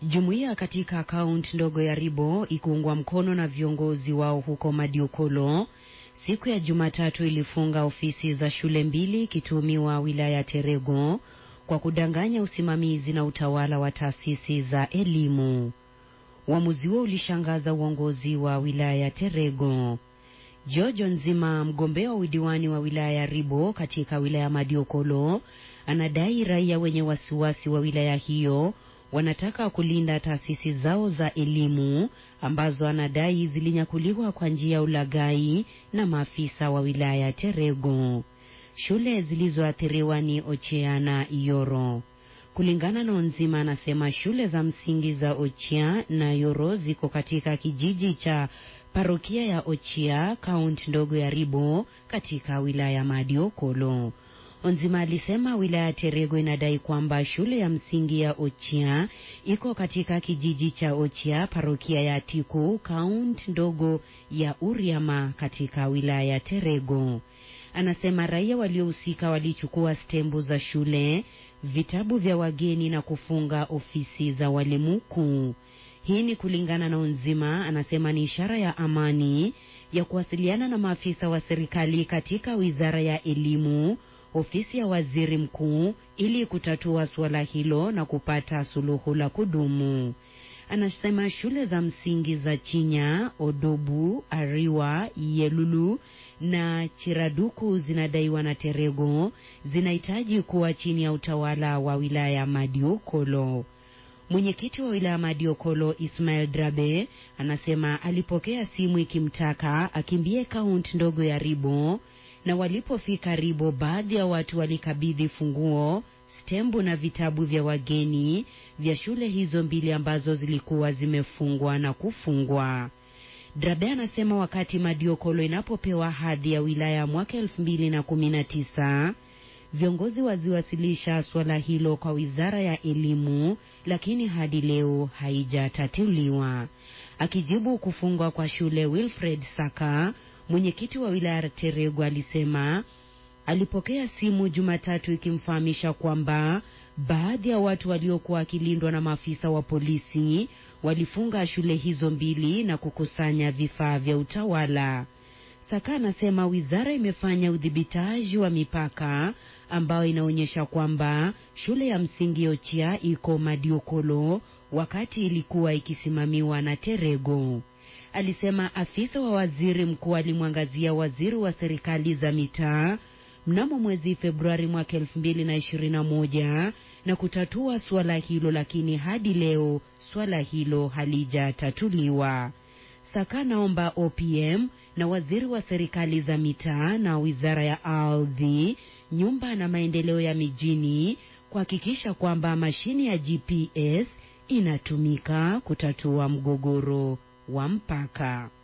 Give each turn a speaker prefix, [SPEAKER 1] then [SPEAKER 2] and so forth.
[SPEAKER 1] Jumuiya katika kaunti ndogo ya Ribo ikiungwa mkono na viongozi wao huko Madiokolo siku ya Jumatatu ilifunga ofisi za shule mbili ikituhumiwa wilaya ya Terego kwa kudanganya usimamizi na utawala wa taasisi za elimu. Uamuzi huo ulishangaza uongozi wa wilaya ya Terego. Jojo Nzima, mgombea wa udiwani wa wilaya ya Ribo katika wilaya ya Madiokolo, anadai raia wenye wasiwasi wa wilaya hiyo wanataka kulinda taasisi zao za elimu ambazo anadai zilinyakuliwa kwa njia ya ulaghai na maafisa wa wilaya ya Terego. Shule zilizoathiriwa ni Ochea na Yoro. Kulingana na Onzima, anasema shule za msingi za Ochea na Yoro ziko katika kijiji cha parokia ya Ochea, kaunti ndogo ya Ribo katika wilaya ya Madiokolo. Onzima alisema wilaya ya Terego inadai kwamba shule ya msingi ya Ochia iko katika kijiji cha Ochia, parokia ya Tiku, kaunti ndogo ya Uriama katika wilaya ya Terego. Anasema raia waliohusika walichukua stembu za shule, vitabu vya wageni na kufunga ofisi za walimu kuu. Hii ni kulingana na Onzima, anasema ni ishara ya amani ya kuwasiliana na maafisa wa serikali katika wizara ya elimu ofisi ya waziri mkuu ili kutatua suala hilo na kupata suluhu la kudumu. Anasema shule za msingi za Chinya, Odobu, Ariwa, Yelulu na Chiraduku zinadaiwa na Terego zinahitaji kuwa chini ya utawala wa wilaya ya Madiokolo. Mwenyekiti wa wilaya Madiokolo Ismail Drabe anasema alipokea simu ikimtaka akimbie kaunti ndogo ya Ribo na walipofika Ribo, baadhi ya watu walikabidhi funguo, stembu na vitabu vya wageni vya shule hizo mbili ambazo zilikuwa zimefungwa na kufungwa. Drabe anasema wakati Madiokolo inapopewa hadhi ya wilaya mwaka elfu mbili na kumi na tisa viongozi waziwasilisha swala hilo kwa wizara ya elimu, lakini hadi leo haijatatuliwa. Akijibu kufungwa kwa shule, Wilfred Saka mwenyekiti wa wilaya ya Terego alisema alipokea simu Jumatatu ikimfahamisha kwamba baadhi ya watu waliokuwa wakilindwa na maafisa wa polisi walifunga shule hizo mbili na kukusanya vifaa vya utawala. Saka anasema wizara imefanya udhibitaji wa mipaka ambayo inaonyesha kwamba shule ya msingi Ochia iko Madiokolo wakati ilikuwa ikisimamiwa na Terego. Alisema afisa wa waziri mkuu alimwangazia waziri wa serikali za mitaa mnamo mwezi Februari mwaka elfu mbili na ishirini na moja na kutatua suala hilo, lakini hadi leo suala hilo halijatatuliwa. Saka naomba OPM na waziri wa serikali za mitaa na wizara ya ardhi, nyumba na maendeleo ya mijini kuhakikisha kwamba mashine ya GPS inatumika kutatua mgogoro wa mpaka.